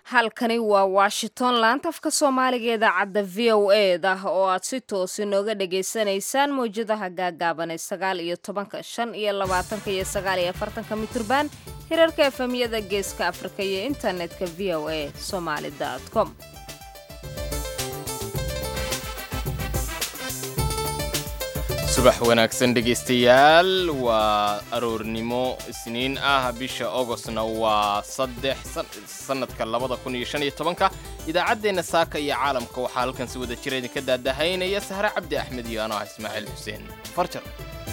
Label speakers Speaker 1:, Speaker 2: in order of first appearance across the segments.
Speaker 1: halkani waa washington laantafka soomaaliga idaacadda v o e da oo aad si toosi nooga dhagaysanaysaan mawjadaha gaagaaban ee sagaal iyo tobanka shan iyo labaatanka iyo sagaal iyo afartanka mitirban hirarka efemyada geeska afrika iyo internetka v o a somaali com
Speaker 2: subax wanaagsan dhegaystayaal waa aroornimo isniin ah bisha ogostna waa saddex sannadka labada kun iyo shan iyo tobanka idaacaddeenna saaka iyo caalamka waxaa halkan si wada jira idinka daadahaynaya sahre cabdi axmed iyo anoo ah ismaaciil xuseen farjar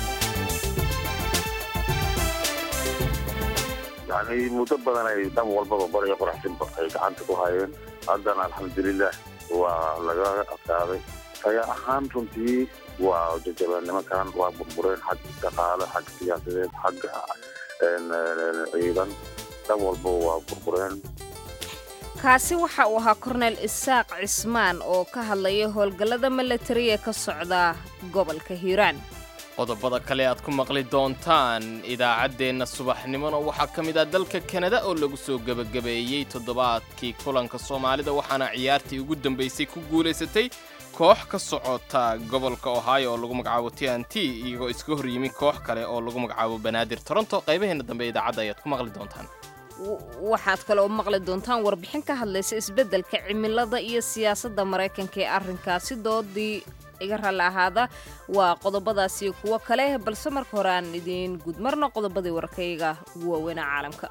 Speaker 3: yani muddo badan ay dhan walbaba bariga qoraxsinba ay gacanta ku hayeen haddana alxamdulilah waa laga adkaaday taya ahaan runtii waa jajabeen nimankan waa burbureen xag dhaqaale xag siyaasadeed xagga ciidan dhan walbaba waa burbureen
Speaker 1: kaasi waxa uu ahaa korneyl isaaq cismaan oo ka hadlaya howlgallada milatariya ka socda gobolka hiiraan
Speaker 2: qodobada kale aad ku maqli doontaan idaacaddeenna subaxnimona waxaa ka mid ah dalka kanada oo lagu soo gebagabeeyey toddobaadkii kulanka soomaalida waxaana ciyaartii ugu dambaysay ku guulaysatay koox ka socota gobolka ohio oo lagu magacaabo t n t iyagoo iska hor yimi koox kale oo lagu magacaabo banaadir toronto qaybaheenna dambe idaacadda ayaad ku maqli doontaan
Speaker 1: waxaad kale oo maqli doontaan warbixin ka hadlaysa isbeddelka cimilada iyo siyaasadda maraykanka ee arrinkaasi doodii iga raalli ahaada waa qodobadaasi kuwo kale balse marka hore aan idiin gudmarno qodobadii warkayga ugu waaweynaa caalamka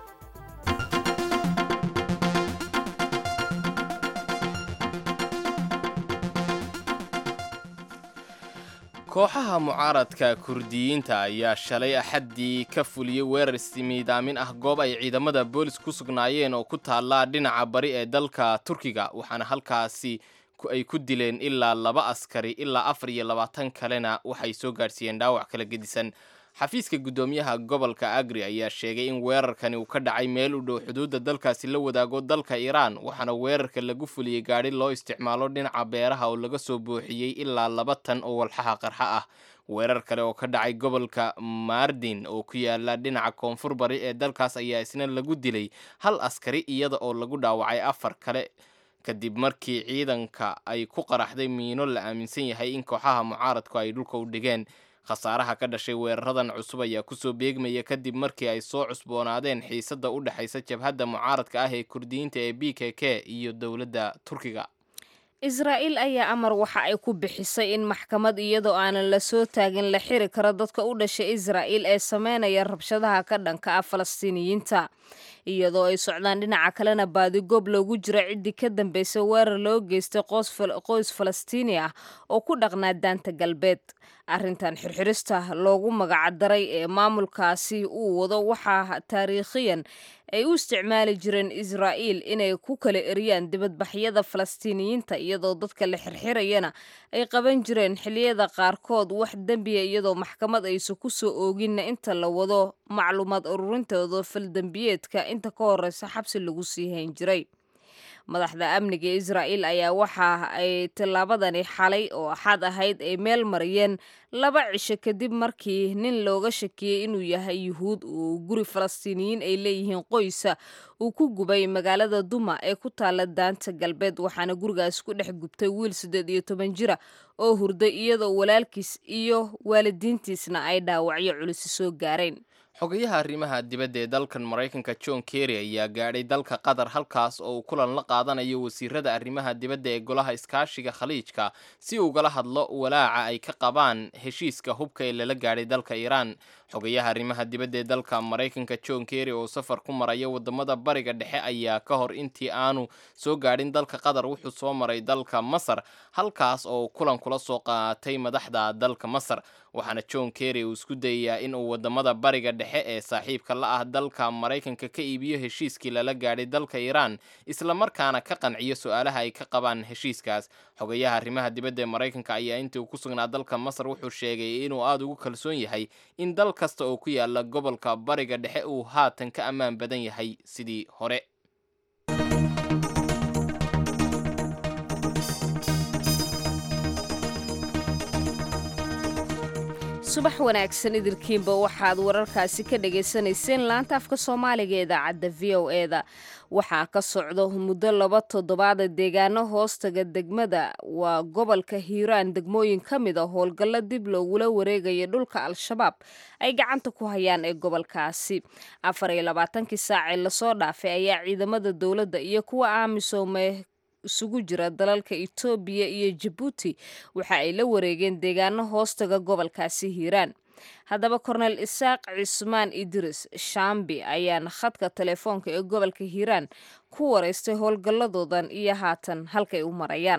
Speaker 2: kooxaha mucaaradka kurdiyiinta ayaa shalay axaddii ka fuliyey weerar istimiidaamin ah goob ay ciidamada boolis ku sugnaayeen oo ku taallaa dhinaca bari ee dalka turkiga waxaana halkaasi ay ku dileen ilaa laba askari ilaa afar iyo labaatan kalena waxay soo gaadhsiiyeen dhaawac kala gedisan xafiiska guddoomiyaha gobolka agri ayaa sheegay in weerarkani uu ka dhacay meel u dhow xuduudda dalkaasi la wadaago dalka iiraan waxaana weerarka lagu fuliyey gaadhi loo isticmaalo dhinaca beeraha oo laga soo buuxiyey ilaa laba tan oo walxaha qarxa ah weerar kale oo ka dhacay gobolka mardin oo ku yaala dhinaca koonfur bari ee dalkaas ayaa isna lagu dilay hal askari iyada oo lagu dhaawacay afar kale kadib markii ciidanka ay ku qaraxday miino la aaminsan yahay in kooxaha mucaaradku ay dhulka u dhigeen khasaaraha ka dhashay weeraradan cusub ayaa kusoo beegmaya kadib markii ay soo cusboonaadeen xiisadda u dhexaysa jabhadda mucaaradka ah ee kurdiyiinta ee b k k iyo dowladda turkiga
Speaker 1: israa'iil ayaa amar waxa ay ku bixisay in maxkamad iyadoo aanan la soo taagin la xiri karo dadka u dhashay israa'iil ee sameynaya rabshadaha ka dhanka ah falastiiniyiinta iyadoo ay socdaan dhinaca kalena baadigoob loogu jiro ciddii ka dambeysay weerar loo geystay qoys falastiini ah oo ku dhaqnaa daanta galbeed arrintan xirxirista loogu magacdaray ee maamulkaasi uu wado waxaa taariikhiyan ay u isticmaali jireen israa'iil inay ku kala eriyaan dibadbaxyada falastiiniyiinta iyadoo dadka la xirxirayana ay qaban jireen xilliyada qaarkood wax dembiya iyadoo maxkamad aysan ku soo ooginna inta la wado macluumaad ururintooda faldembiyeedka inta ka horeysa xabsi lagu sii hayn jiray madaxda amniga israa'iil ayaa waxa ay tillaabadani xalay oo axad ahayd ay meel mariyeen laba cisho kadib markii nin looga shakiyey inuu yahay yuhuud uu guri falastiiniyiin ay leeyihiin qoysa uu ku gubay magaalada duma ee ku taalla daanta galbeed waxaana gurigaas ku dhex gubtay wiil siddeed iyo toban jira oo hurday iyadoo walaalkiis iyo waalidiintiisna ay dhaawacyo culisi soo gaareen
Speaker 2: xogayaha arrimaha dibadda ee dalkan maraykanka john kerry ayaa gaadhay dalka qatar halkaas oo uu kulan la qaadanayo wasiirada arrimaha dibadda ee golaha iskaashiga khaliijka si ugala hadlo walaaca ay ka qabaan heshiiska hubka ee lala gaadhay dalka iiraan xogayaha arrimaha dibadda ee dalka maraykanka john kerry oo safar ku maraya wadamada bariga dhexe ayaa ka hor intii aanu soo gaadhin dalka qatar wuxuu soo maray dalka masar halkaas oo kulan kula soo qaatay madaxda dalka masar waxaana john kerry uu isku dayayaa in uu wadamada bariga dhexe ee saaxiibka la ah dalka maraykanka ka iibiyo heshiiskii lala gaadhay dalka iiraan islamarkaana ka qanciyo su-aalaha ay ka qabaan heshiiskaas xogayaha arrimaha dibadda ee maraykanka ayaa intii uu ku sugnaa dalka masar wuxuu sheegay inuu aada ugu kalsoon yahay in dal kasta oo ku yaala gobolka bariga dhexe uu haatan ka ammaan badan yahay sidii hore
Speaker 1: subax wanaagsan idilkiinba waxaad wararkaasi ka dhagaysanayseen laanta afka soomaaliga ee idaacadda v o e-da waxaa ka socdo muddo laba toddobaada deegaano hoostaga degmada waa gobolka hiiraan degmooyin ka mid a howlgallo dib loogula wareegaya dhulka al-shabaab ay gacanta ku hayaan ee gobolkaasi afar iyo labaatankii saacee lasoo dhaafay ayaa ciidamada dowladda iyo kuwa aamisoome isugu jira dalalka itoobiya iyo jabuuti waxa ay la wareegeen deegaano hoostaga gobolkaasi hiiraan haddaba kornel isaaq cismaan idris shaambi ayaana khadka telefoonka ee gobolka hiiraan ku wareystay howlgalladoodan iyo haatan halkay u marayaan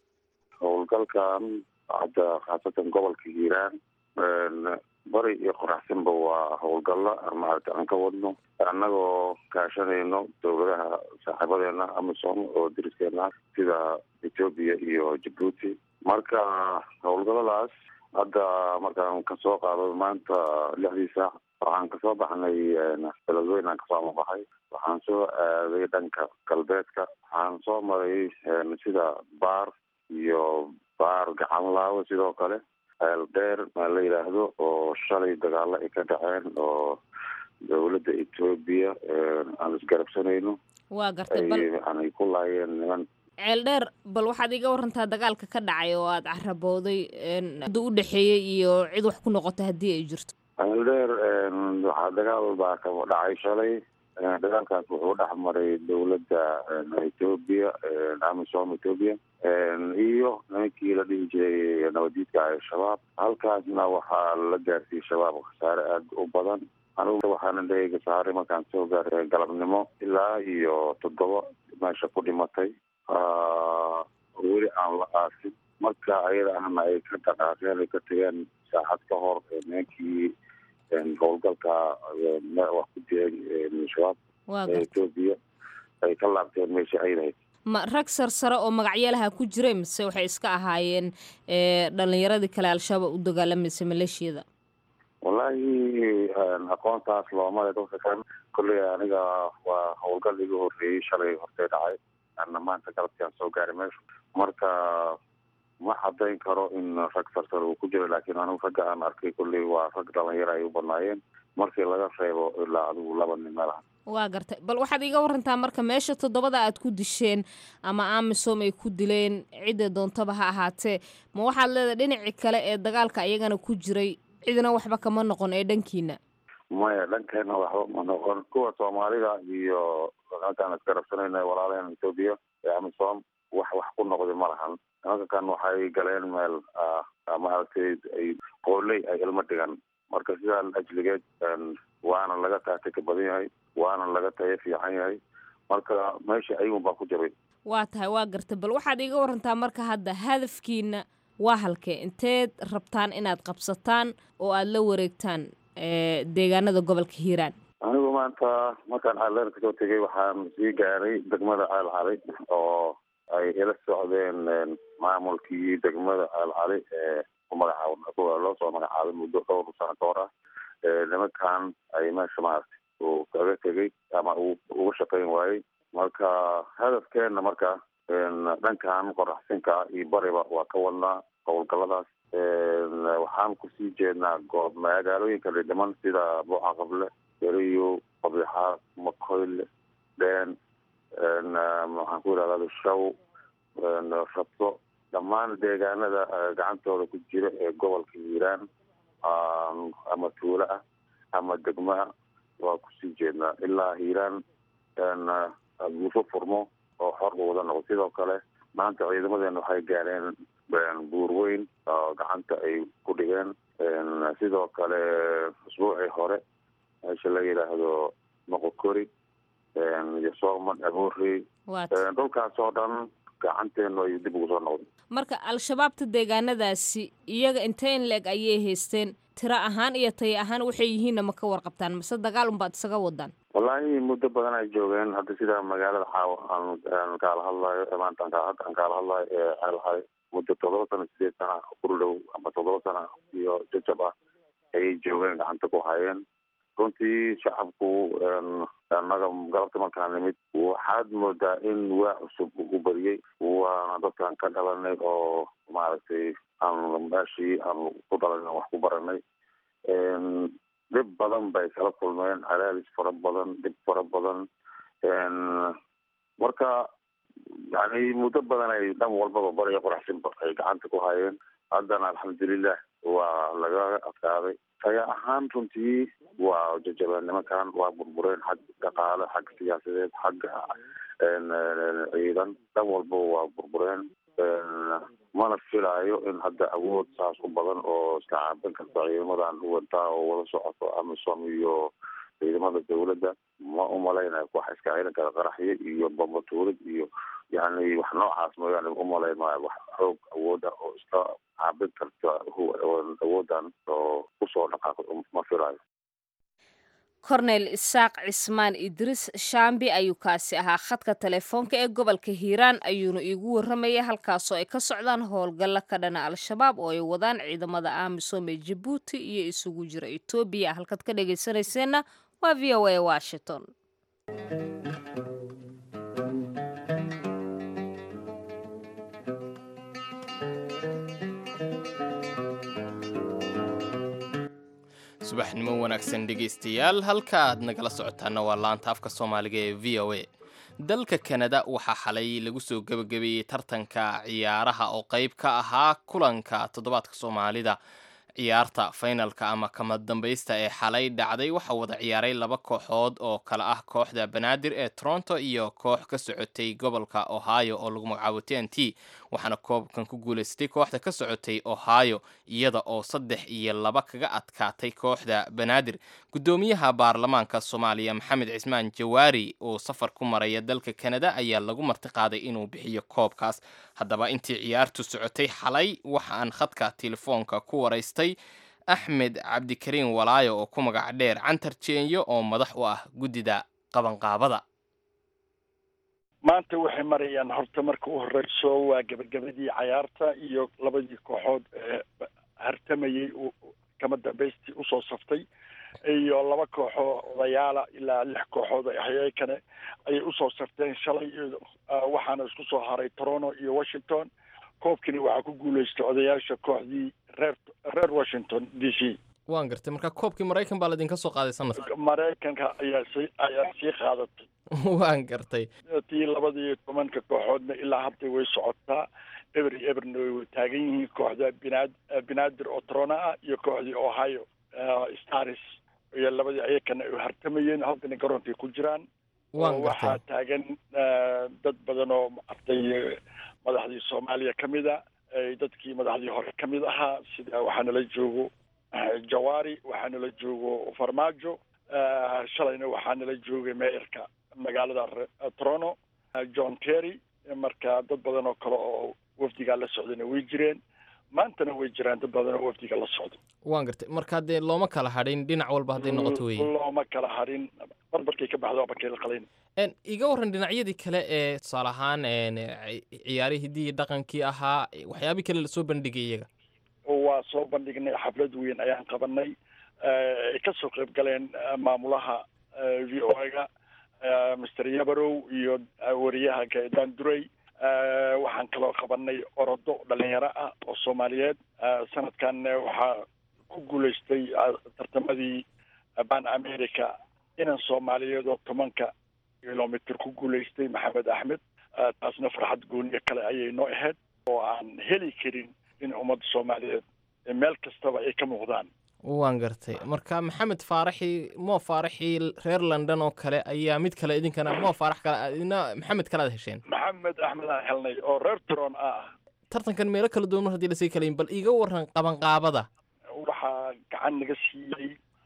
Speaker 3: howlgalkan hadda khaasatan gobolka hiiraan bari iyo qoraxsanba waa howlgallo maaragta aan ka wadno annagoo kaashanayno dowladaha saaxiibadeena amisom oo deriskeena sida etoobiya iyo jabuuti marka howlgalladaas hadda markaan kasoo qaado maanta lixdii saac waxaan kasoo baxnay beledweyne aan kasoo amabaxay waxaan soo aaday dhanka galbeedka waxaan soo maray sida baar iyo baar gacan laawe sidoo kale eel dheer maa la yidhaahdo oo shalay dagaalo ay ka dhaceen oo dowladda etoobiya aan isgarabsanayno
Speaker 1: waa gartay bal
Speaker 3: aanay ku laayeen niman
Speaker 1: ceel dheer bal waxaad iga warantaa dagaalka ka dhacay oo aada carabooday da u dhexeeyey iyo cid wax ku noqota haddii ay jirto
Speaker 3: eel dheer waxaa dagaal baa ka dhacay shalay dagaalkaas wuxuu dhex maray dowladda etoobiya amisom etoobiya iyo nimankii la dhihi jiray nabadiidka al-shabaab halkaasna waxaa la gaarsiiyey shabaab khasaare aada u badan anigu waxaana dheega saaray markaan soo gaaray galabnimo ilaa iyo toddoba meesha ku dhimatay weli aan la aasin marka ayada ahna ay ka dhaqaaqeen ay ka tageen saacad ka hor nimankii howlgalka wax ku diray shabaab etoobiya ay ka laabteen meesha ay lahayd
Speaker 1: ma rag sarsare oo magacyalaha ku jiray mise waxay iska ahaayeen dhalinyaradii kale al-shabaab u dagaalamaysa maleeshiyada
Speaker 3: wallaahi aqoontaas loomale dadka kan kolley aniga waa howlgal iga horreeyey shalay hortay dhacay ana maanta galabtiaan soo gaaray meesha marka ma cadayn karo in rag sarsare uu ku jiro laakiin anigu ragga aan arkay kolley waa rag dhalinyaro ay u badnaayeen markii laga reebo ilaa adigu laba nin meelaha
Speaker 1: waa gartay bal waxaad iga warantaa marka meesha toddobada aad ku disheen ama amisom ay ku dileen cidda doontaba ha ahaatee ma waxaad leedahay dhinacii kale ee dagaalka iyagana ku jiray cidna waxba kama noqon ee dhankiina
Speaker 3: maya dhankeena waxba ma noqon kuwa soomaalida iyo halkaan isgarabsanayna walaalaheen etoobiya ee amisom wax wax ku noqday ma lahan nimanka kan waxay galeen meel maaragtay ay qooley ay ilmo dhigan marka sidaa ajligeed waana laga taatay ka badan yahay waana laga tayo fiican yahay marka meesha ayagun baa ku jiray
Speaker 1: waa tahay waa gartay bal waxaad iiga warantaa marka hadda hadafkiina waa halkee inteed rabtaan inaad qabsataan oo aada la wareegtaan deegaanada gobolka hiiraan
Speaker 3: anigu maanta markaan ceeldheer kasoo tegay waxaan sii gaaray degmada ceel cali oo ay ila socdeen maamulkii degmada ceel cali ee magacaab loo soo magacaabay muddo dhowr sano ka hor ah nimankan ay meesha maaragtay uu kaga tegay ama uu uga shaqayn waayey marka hadafkeena marka dhankan qoraxsinka iyo bariba waa ka wadnaa howlgaladaas waxaan kusii jeednaa goob magaalooyinka dhidhiman sida buuca qable beriyo qabixaad makoyle dheen maxaan ku yidhahda shaw rabto dhammaan deegaanada gacantooda ku jira ee gobolka hiiraan ama tuulo ah ama degmo ah waa kusii jeednaa ilaa hiiraan guufo furmo oo xor u wada noqdo sidoo kale maanta ciidamadeena waxay gaareen buur weyn oo gacanta ay ku dhigeen sidoo kale usbuucii hore meesha la yidhaahdo moqokori iyo soomad abuurey dhulkaas oo dhan gacanteenu ay dib ugu soo noqday
Speaker 1: marka al-shabaabta deegaanadaasi iyaga intee in la-eg ayay haysteen tiro ahaan iyo tayo ahaan waxay yihiinna ma ka warqabtaan mase dagaal unbaad isaga wadaan
Speaker 3: wallaahi muddo badan ay joogeen hadda sida magaalada xaawa aan kaala hadlayo maanta hadda aan kaala hadlayo ee ceelxay muddo toddoba sana sideed sana kuru dhow ama toddoba sana iyo jajab ah ayay joogeen gacanta ku hayeen runtii shacabku annaga galabta markaan nimid waxaad moodaa in waa cusub u bariyey waana dadkaan ka dhalanay oo maaragtay aan meeshii aan ku dhalanay wax ku baranay dhib badan bay kala kulmeen cadaadis fara badan dhib fara badan marka yani muddo badan ay dhan walbaba bariga qoraxsinba ay gacanta ku hayeen haddana alxamdulilah waa laga adkaaday taya ahaan runtii waa jajabeen nimankan waa burbureen xag dhaqaale xag siyaasadeed xagga ciidan dhan walbaba waa burbureen mana filaayo in hadda awood saas u badan oo iska caabin karta ciidamadan huwantaa oo wada socoto amisom iyo ciidamada dawladda ma umalaynayo wax iska celin kara qaraxyo iyo bambatuurid iyo yani wax noocaas mooyaane umalayn maayo wax xoog awood ah oo iska caabin karta awoodan oo kusoo dhaqaaqay ma filayo
Speaker 1: korneyl isaaq cismaan idriis shaambi ayuu kaasi ahaa khadka telefoonka ee gobolka hiiraan ayuuna iigu warramayay halkaasoo ay ka socdaan howlgalla ka dhana al-shabaab oo ay wadaan ciidamada amisom ee jabuuti iyo isugu jira etoobiya halkaad ka dhegaysanayseena waa v o a washington
Speaker 2: subaxnimo wanaagsan dhegaystayaal halka aad nagala socotaana waa laanta afka soomaaliga ee v o a dalka kanada waxaa xalay lagu soo gebagabeeyey tartanka ciyaaraha oo qayb ka ahaa kulanka toddobaadka soomaalida ciyaarta faynalka ama kama dambaysta ee xalay dhacday waxaa wada ciyaaray laba kooxood oo kale ah kooxda banaadir ee toronto iyo koox ka socotay gobolka ohio oo lagu magacaabo t n t waxaana koobkan ku guulaystay kooxda ka socotay ohio iyada oo saddex iyo laba kaga adkaatay kooxda banaadir guddoomiyaha baarlamaanka soomaaliya maxamed cismaan jawaari oo safar ku maraya dalka kanada ayaa lagu martiqaaday inuu bixiyo koobkaas haddaba intii ciyaartu socotay xalay waxaan khadka telefoonka ku waraystay axmed cabdikariin walaayo oo ku magac dheer cantar jeenyo oo madax u ah guddida qabanqaabada
Speaker 4: maanta waxay marayaan horta marka u horeyso waa gebagabadii cayaarta iyo labadii kooxood ee hartamayey kama dambaystii usoo saftay iyo laba kooxoo odayaala ilaa lix kooxood hayakane ayay usoo safteen shalay waxaana isku soo haray toronto iyo washington koobkini waxaa ku guulaystay odayaasha kooxdii reer reer washington d c
Speaker 2: waan gartay marka koobkii maraykan baa laydinka soo qaaday sanadka
Speaker 4: maraykanka ayaa si ayaa sii qaadatay
Speaker 2: waan gartay
Speaker 4: tii labadii tobanka kooxoodna ilaa hadda way socotaa eber iyo eberna way taagan yihiin kooxda binaad binaadir oo toronto ah iyo kooxdii ohio stars iyo labadii ayakana ay hartamayeen haddana garoonkay ku jiraan waxaa taagan dad badan oo arday madaxdii soomaaliya ka mid a dadkii madaxdii hore ka mid ahaa sida waxaa nala joogo jawaari waxaa nala joogo farmaajo shalayna waxaa nala joogay meeyarka magaalada toronto john terry marka dad badan oo kale oo wafdigaa la socdayna way jireen maantana way jiraan dad badan oo wafdiga la socday
Speaker 2: waan gartay marka dee looma kala hadhin dhinac walba hadday noqoto wey
Speaker 4: looma kala hadhin barbarkay ka baxdo barkay la qalayn
Speaker 2: iga warran dhinacyadii kale ee tusaale ahaan ciyaarihii hiddii dhaqankii ahaa waxyaabihii kale lasoo bandhigay iyaga
Speaker 4: waa soo bandhignay xaflad weyn ayaan qabanay ay ka soo qayb galeen maamulaha v o ga master yabarow iyo wariyaha gaedaan duray waxaan kaloo qabanay orodo dhalinyaro ah oo soomaaliyeed sanadkan waxaa ku guulaystay tartamadii ban america inan soomaaliyeed oo tobanka kilomitr ku guulaystay maxamed axmed taasna farxad gooniya kale ayay noo ahayd oo aan heli karin in ummadda soomaaliyeed meel kastaba ay ka muuqdaan
Speaker 2: waan gartay marka maxamed faaraxi moo faaraxii reer london oo kale ayaa mid kale idinkana moo faarax kale idina maxamed kale aad hesheen
Speaker 4: maxamed axmed aan helnay oo reer tron ah
Speaker 2: tartankan meelo kala duwan mar haddii lasii kalayin bal iiga waran qabanqaabada
Speaker 4: waxaa gacan naga siiyey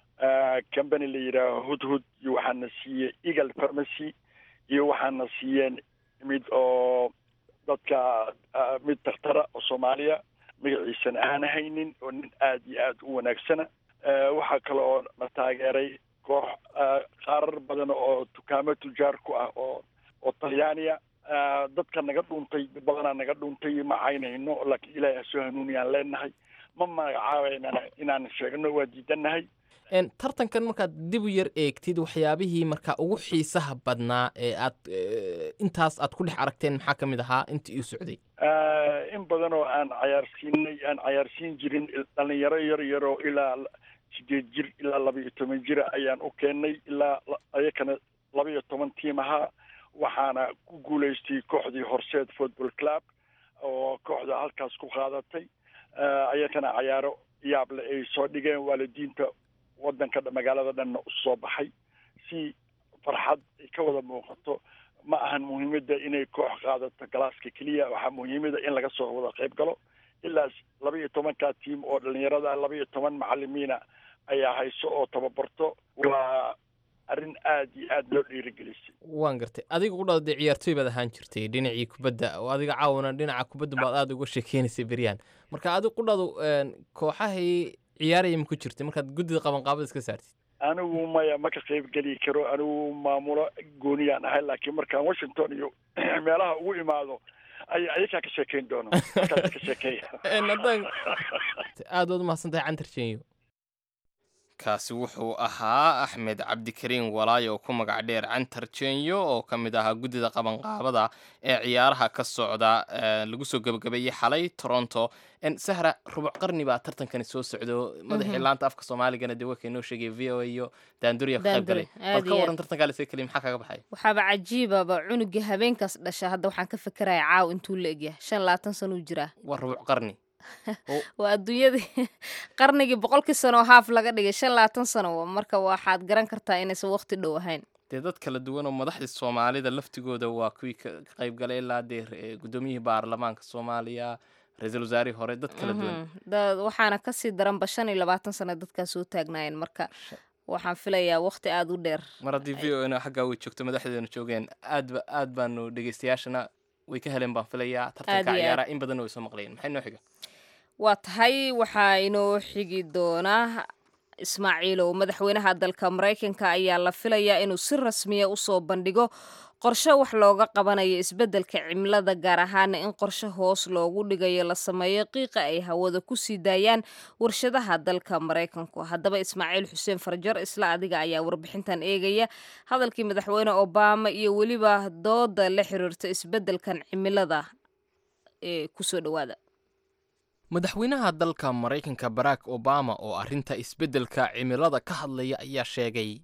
Speaker 4: company la yidhaaho hudhud iyo waxaana siiyey eagle pharmacy iyo waxaana siiyeen mid oo dadka mid dakhtara oo soomaaliya magaciisana aan haynin oo nin aada iyo aada u wanaagsana waxaa kale oo na taageeray koox qaarar badan oo dukaamo tujaar ku ah oo oo talyaaniya dadka naga dhuuntay badanaa naga dhuuntay ma caynayno laakiin ilaahay ha soo hanuuniyaan leenahay ma magacaabaynana inaan sheegno waa diidanahay
Speaker 2: tartankan markaad dib u yar eegtid waxyaabihii markaa ugu xiisaha badnaa ee aad intaas aad ku dhex aragteen maxaa ka mid ahaa intii uu socday
Speaker 4: in badan oo aan cayaarsiinay aan cayaarsiin jirin dhalinyaro yar yaroo ilaa sideed jir ilaa laba iyo toban jira ayaan u keennay ilaa ayakana laba iyo toban tiim ahaa waxaana ku guulaystay kooxdii horseed football club oo kooxda halkaas ku qaadatay ayakana cayaaro yaable ay soo dhigeen waalidiinta wadanka magaalada dhanna usoo baxay si farxad ay ka wada muuqato ma ahan muhiimada inay koox qaadato galaaska keliya waxaa muhiimada in laga soo wada qayb galo ilaa laba iyo tobankaa tiim oo dhalinyarada laba iyo toban macalimiina ayaa hayso oo tababarto waa arrin aad iyo aad loo dhiirigelisay
Speaker 2: waan gartay adiga u dhao dee ciyaartooy baad ahaan jirtay dhinacii kubadda oo adiga caawana dhinaca kubadda baad aada uga sheekeynaysay beryaan marka adiga qudhadu kooxahii ciyaaraya ma ku jirtay markaad guddida qabanqaabada iska saartid
Speaker 4: anigu maya ma ka qayb geli karo anigu maamulo gooniyaan ahay laakiin markaan washington iyo meelaha ugu imaado ay ayakaa ka sheekeyn doono markaas ka sheekeeya
Speaker 2: haddaan aada waad umahadsantahay cantar jenyo kaasi wuxuu ahaa axmed cabdikariin walaayo oo ku magac dheer cantar jenyo oo ka mid ahaa guddida qabanqaabada ee ciyaaraha ka socda lagu soo gebagabeeyey xalay toronto sahra rubuc qarni baa tartankani soo socdo madaxii laanta afka soomaaligana dee waa kaynoo sheegay v o a iyo daanduriya ka qayb galay bal ka waran tartankaa lasee keliya maxaa kaga baxay
Speaker 1: waxaaba cajiibaba cunugii habeenkaas dhasha hadda waxaan ka fikiraya caaw intuu la egyahay shan labaatan sanuu jiraa
Speaker 2: waa rubuc qarni
Speaker 1: waa adduunyadii qarnigii boqolkii sano oo haaf laga dhigay shan labaatan sano marka waxaad garan kartaa inaysan waqti dhow ahayn
Speaker 2: dee dad kala duwan oo madaxdii soomaalida laftigooda waa kuwii ka qayb galay ilaa dee guddoomiyihii baarlamaanka soomaaliya ra-iisul wasaarihii hore dad kala duwan
Speaker 1: waxaana kasii daranba shan iyo labaatan sano dadkaa soo taagnaayeen marka waxaan filayaa waqti aada u dheer
Speaker 2: mar haddii v o na xaggaa way joogto madaxdeedana joogeen aadba aad baanu dhegeystayaashana way ka heleen baan filayaa tartanka ciyaaraha in badanna way soo maqlayeen maxay noo xiga
Speaker 1: waa tahay waxaa inoo xigi doonaa ismaaciilow madaxweynaha dalka maraykanka ayaa la filayaa inuu si rasmiya usoo bandhigo qorshe wax looga qabanayo isbeddelka cimilada gaar ahaana in qorshe hoos loogu dhigayo la sameeyo qiiqa ay hawada ku sii daayaan warshadaha dalka maraykanku haddaba ismaaciil xuseen farjar isla adiga ayaa warbixintan eegaya hadalkii madaxweyne obama iyo weliba dooda la xiriirta isbeddelkan cimilada ee kusoo dhowaada
Speaker 2: madaxweynaha dalka maraykanka barack obama oo arrinta isbeddelka cimilada ka hadlaya ayaa sheegay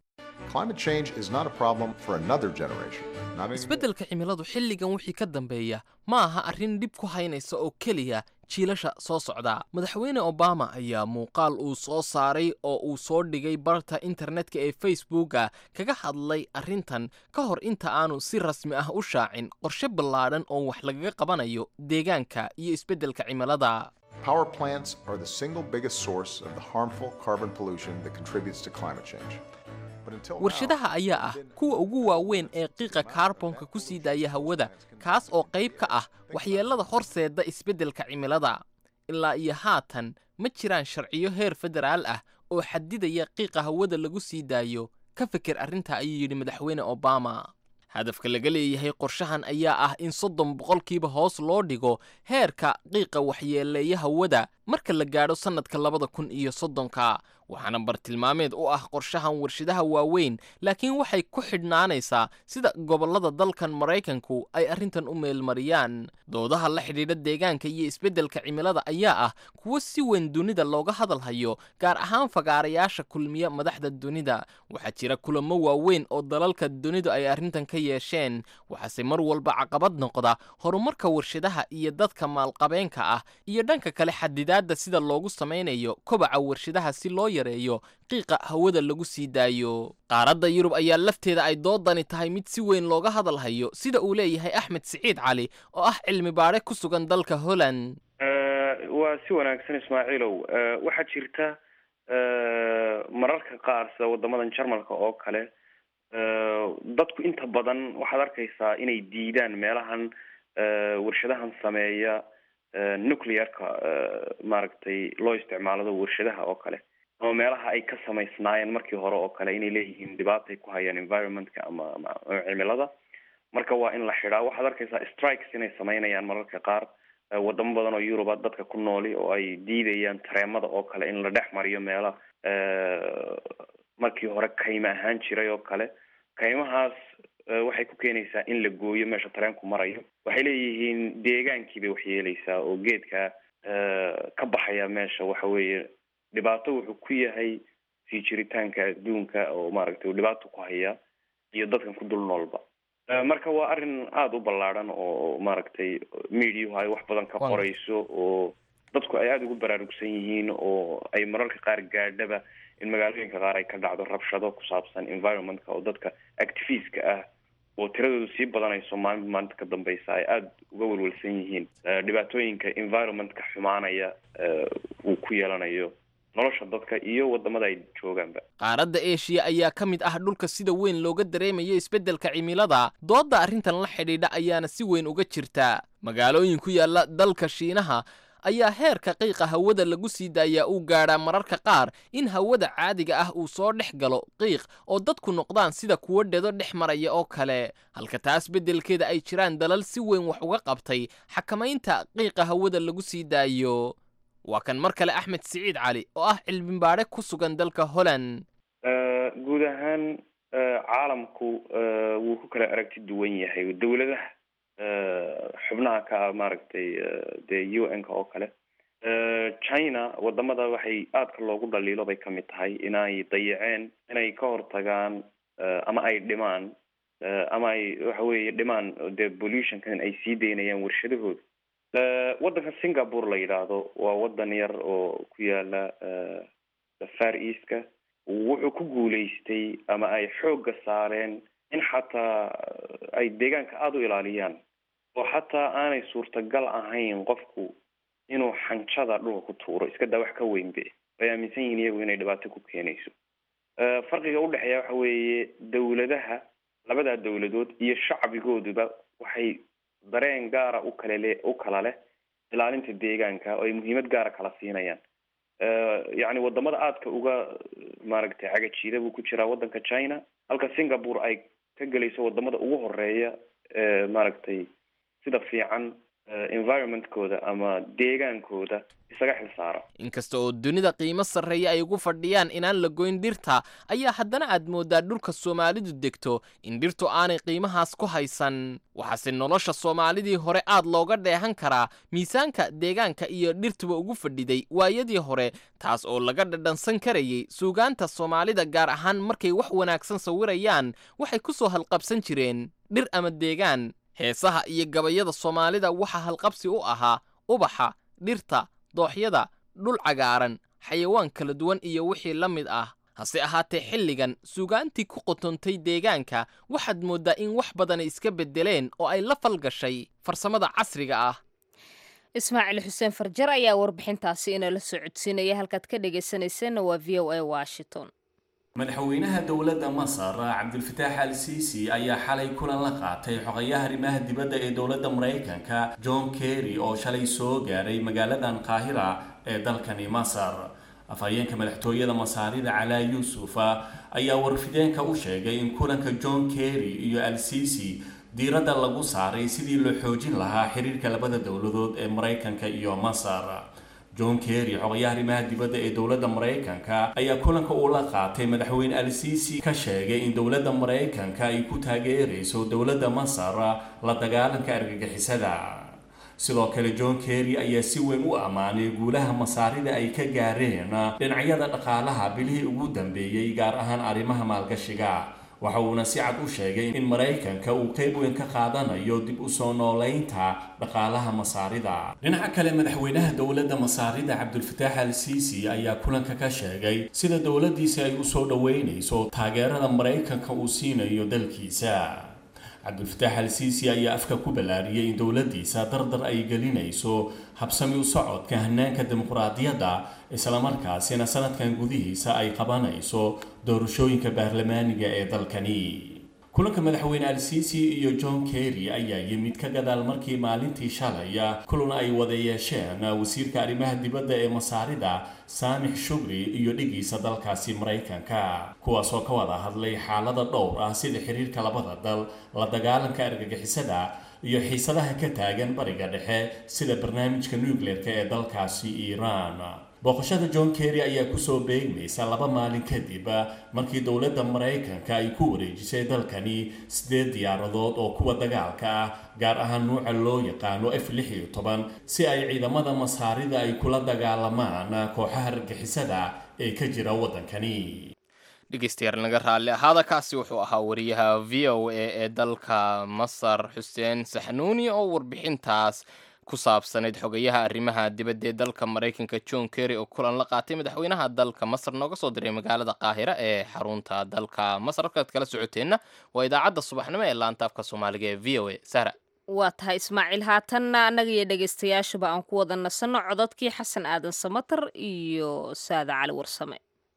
Speaker 2: isbeddelka cimiladu xilligan wixii ka dambeeya ma aha arrin dhib ku haynaysa oo keliya jiilasha soo socda madaxweyne obama ayaa muuqaal uu soo saaray oo uu soo dhigay barta internetka ee facebooka kaga hadlay arrintan ka hor inta aanu si rasmi ah u shaacin qorshe ballaadhan oo wax lagaga qabanayo deegaanka iyo isbeddelka cimilada
Speaker 5: Power plants are the single biggest source of the harmful carbon pollution that contributes to climate change.
Speaker 2: warshadaha ayaa ah kuwa ugu waaweyn ee qiiqa kaarbonka ku sii daaya hawada kaas oo qayb ka ah waxyeellada horseeda isbeddelka cimilada ilaa iyo haatan ma jiraan sharciyo heer federaal ah oo xadidaya qiiqa hawada lagu sii daayo ka fikir arrinta ayuu yidhi madaxweyne obama hadafka laga leeyahay qorshahan ayaa ah in soddon boqolkiiba hoos loo dhigo heerka qiiqa waxyeeleeya hawada marka la gaadho sannadka labada kun iyo soddonka waxaana bartilmaameed u ah qorshahan warshadaha waaweyn laakiin waxay ku xidhnaanaysaa sida gobollada dalkan maraykanku ay arrintan u meelmariyaan doodaha la xidhiidha deegaanka iyo isbeddelka cimilada ayaa ah kuwo si weyn dunida looga hadalhayo gaar ahaan fagaarayaasha kulmiya madaxda dunida waxaa jira kulamo waaweyn oo dalalka dunidu ay arrintan ka yeesheen waxaase mar walba caqabad noqda horumarka warshadaha iyo dadka maalqabeenka ah iyo dhanka kale xadidaadda sida loogu samaynayo kobaca warshadaha si loo yareeyo qiiqa hawada lagu sii daayo qaaradda yurub ayaa lafteeda ay doodani tahay mid si weyn looga hadalhayo sida uu leeyahay axmed siciid cali oo ah cilmi baadhe ku sugan dalka holland
Speaker 6: waa si wanaagsan ismaaciilow waxaa jirta mararka qaar sida wadamadan jarmalka oo kale dadku inta badan waxaad arkaysaa inay diidaan meelahan warshadahan sameeya nuclearka maaragtay loo isticmaalado warshadaha oo kale ama meelaha ay ka samaysnaayeen markii hore oo kale inay leeyihiin dhibaatay ku hayaan environmentka ama ama cimilada marka waa in la xidhaa waxaad arkaysaa strikes inay samaynayaan mararka qaar wadamo badan oo yuruba dadka ku nooli oo ay diidayaan tareemada oo kale in la dhex mariyo meela markii hore kayma ahaan jiray oo kale kaymahaas waxay ku keenaysaa in la gooyo meesha tareenku marayo waxay leeyihiin deegaankii bay waxyeeleysaa oo geedka ka baxaya meesha waxa weeye dhibaato wuxuu ku yahay sii jiritaanka adduunka oo maaragtay uu dhibaato ku haya iyo dadkan ku dul noolba marka waa arrin aada u ballaadhan oo maaragtay mediahu ay wax badan ka qorayso oo dadku ay aada ugu baraarugsan yihiin oo ay mararka qaar gaadhaba in magaalooyinka qaar ay ka dhacdo rabshado ku saabsan environmentka oo dadka activistka ah oo tiradoodu sii badanayso maalin maalinta ka dambeysa ay aada uga welwelsan yihiin dhibaatooyinka environmentka xumaanaya uu ku yeelanayo nolosha dadka iyo wadamada ay joogaanba
Speaker 2: qaaradda eshiya ayaa ka mid ah dhulka sida weyn looga dareemayo isbeddelka cimilada doodda arrintan la xidhiidha ayaana si weyn uga jirta magaalooyin ku yaalla dalka shiinaha ayaa heerka qiiqa hawada lagu sii daayaa uu gaadhaa mararka qaar in hawada caadiga ah uu soo dhex galo qiiq oo dadku noqdaan sida kuwo dhedo dhex maraya oo kale halka taas beddelkeeda ay jiraan dalal si weyn wax uga qabtay xakamaynta qiiqa hawada lagu sii daayo waa kan mar kale axmed siciid cali oo ah cilmibaadhe ku sugan dalka holland
Speaker 6: guud ahaan caalamku wuu ku kala aragti duwan yahay dowladaha xubnaha ka ah maaragtay dee u n ka oo kale china wadamada waxay aadka loogu dhaliilo bay kamid tahay inay dayaceen inay ka hortagaan ama ay dhimaan ama ay waxa weeye dhimaan dee pollutionkan ay sii daynayaan warshadahooda waddanka singapore la yidhaahdo waa waddan yar oo ku yaala far eastka wuxuu ku guulaystay ama ay xoogga saareen in xataa ay deegaanka aada u ilaaliyaan oo xataa aanay suurtagal ahayn qofku inuu xanjada dhulka ku tuuro iska daa wax ka weynbe ay aaminsan yihiin iyagu inay dhibaato ku keenayso farqiga udhexeeya waxa weeye dowladaha labadaa dowladood iyo shacbigooduba waxay dareen gaara u kale le u kala leh ilaalinta deegaanka oo ay muhiimad gaara kala siinayaan yacni wadamada aadka uga maaragtay cagajiida buu ku jiraa waddanka china halka singapore ay ka gelayso wadamada ugu horeeya ee maaragtay sida fiican environmentkooda ama deegaankooda isaga xil saara
Speaker 2: inkasta oo dunida qiimo sarreeya ay ugu fadhiyaan inaan la goyn dhirta ayaa haddana aad mooddaa dhulka soomaalidu degto in dhirtu aanay qiimahaas ku haysan waxaase nolosha soomaalidii hore aad looga dheehan karaa miisaanka deegaanka iyo dhirtuba ugu fadhiday waayadii hore taas oo laga dhadhansan karayay suugaanta soomaalida gaar ahaan markay wax wanaagsan sawirayaan waxay ku soo halqabsan jireen dhir ama deegaan heesaha iyo gabayada soomaalida waxaa halqabsi u ahaa ubaxa dhirta dooxyada dhul cagaaran xayawaan kala duwan iyo wixii la mid ah hase ahaatee xilligan suugaantii ku qotontay deegaanka waxaad mooddaa in wax badani iska beddeleen oo ay la falgashay farsamada casriga ah
Speaker 1: ismaaciil xuseen farjar ayaa warbixintaasi inala soo codsiinaya halkaad ka dhegaysanayseena waa v o a washington
Speaker 7: madaxweynaha dowladda masar cabdulfataax al siisi ayaa xalay kulan la qaatay xogayaha arrimaha dibadda ee dowladda maraykanka john kerry oo shalay soo gaaray magaaladan qaahira ee dalkani masar afhayeenka madaxtooyada masaarida calaa yuusufa ayaa warfideenka u sheegay in kulanka john kerry iyo al siisi diiradda lagu saaray sidii loo xoojin lahaa xiriirka labada dowladood ee maraykanka iyo masar john kerry xogayaha arrimaha dibadda ee dowladda maraykanka ayaa kulanka uu la qaatay madaxweyne al siisi ka sheegay in dowladda maraykanka ay ku taageerayso dowladda masar la dagaalanka argagixisada sidoo kale john kerry ayaa si weyn u ammaanay guulaha masaarida ay ka gaareen dhinacyada dhaqaalaha bilihii ugu dambeeyey gaar ahaan arrimaha maalgashiga waxa uuna si cad u sheegay in maraykanka uu qayb weyn ka qaadanayo dib u soo noolaynta dhaqaalaha masaarida dhinaca kale madaxweynaha dowladda masaarida cabdulfataax al siisi ayaa kulanka ka sheegay sida dowladdiisa ay u soo dhoweynayso taageerada maraykanka uu siinayo dalkiisa cabdulfataax al siisi ayaa afka ku ballaariyey in dowladdiisa dardar ay gelinayso habsami u socodka hanaanka dimuqraadiyadda islamarkaasina sanadkan gudihiisa ay qabanayso doorashooyinka baarlamaaniga ee dalkani kulanka madaxweyne al siisi iyo john kerry ayaa yimid ka gadaal markii maalintii shalaya kulan ay wada yeesheen wasiirka arrimaha dibadda ee masaarida saamix shugri iyo dhigiisa dalkaasi maraykanka kuwaasoo ka wada hadlay xaalada dhowr ah sida xiriirka labada dal la dagaalanka argagixisada iyo xiisadaha ka taagan bariga dhexe sida barnaamijka nucleerka ee dalkaasi iiraan booqashada john kerry ayaa kusoo beegmaysa laba maalin kadib markii dowladda maraykanka ay ku wareejisay dalkani sideed diyaaradood oo kuwa dagaalka ah gaar ahaan nuuca loo yaqaano f lix iyo toban si ay ciidamada masaarida ay kula dagaalamaan kooxaha argixisada ee ka jira waddankani
Speaker 2: dhegeystayaal naga raalli ahaada kaasi wuxuu ahaa wariyaha v o a ee dalka masar xuseen saxnuuni oo warbixintaas ku saabsanayd xogayaha arrimaha dibadda ee dalka maraykanka john kerry oo kulan la qaatay madaxweynaha dalka masar nooga soo diray magaalada qaahira ee xarunta dalka masar halkaad kala socoteenna waa idaacadda subaxnimo ee laanta afka soomaaliga ee v o a sara
Speaker 1: waa tahay ismaaciil haatanna annaga iyo dhegaystayaashuba aan ku wada nasanno cododkii xasan aadan samatar iyo saada cali warsame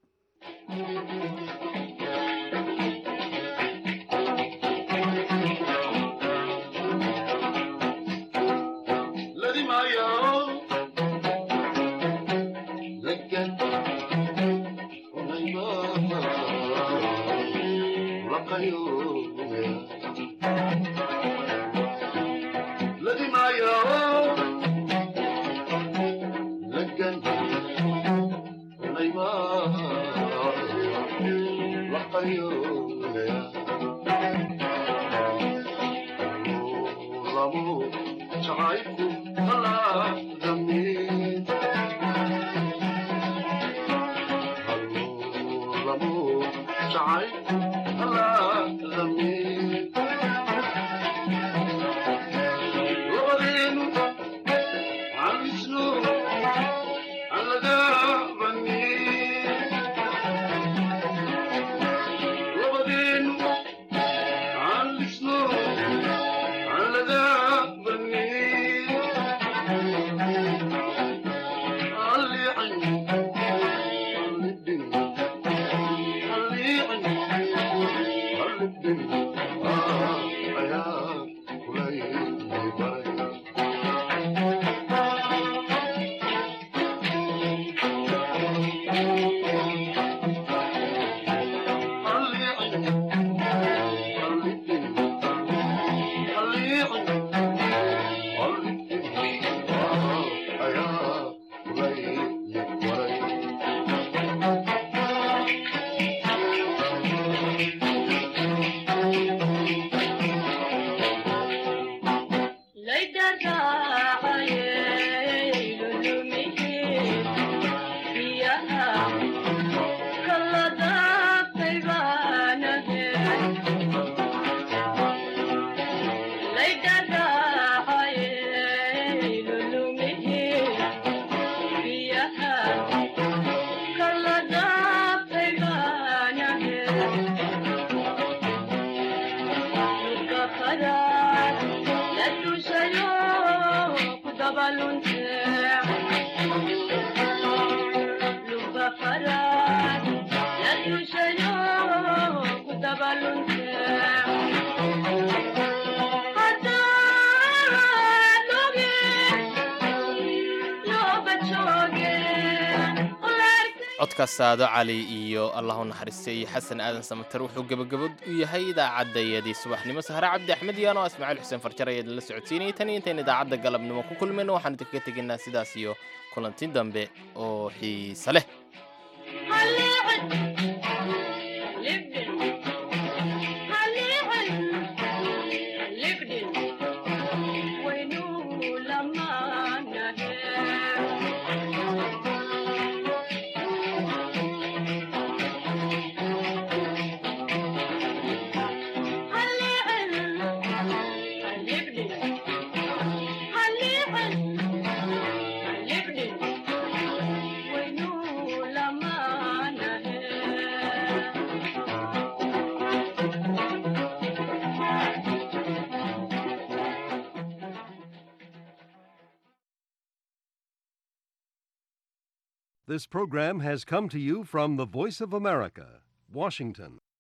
Speaker 2: codka saado cali iyo allah u naxariistay xasan aadan samater wuxuu gebagabad u yahay idaacadayadii subaxnimo sahre cabdi axmed iyo anoo ismaaciil xuseen farjar ayaad la socodsiinayay tan iyo intayn idaacadda galabnimo ku kulmayno waxaan idinkaga tegaynaa sidaas iyo kulanti dambe oo xiise leh
Speaker 8: This program has come to you from the Voice of America, Washington.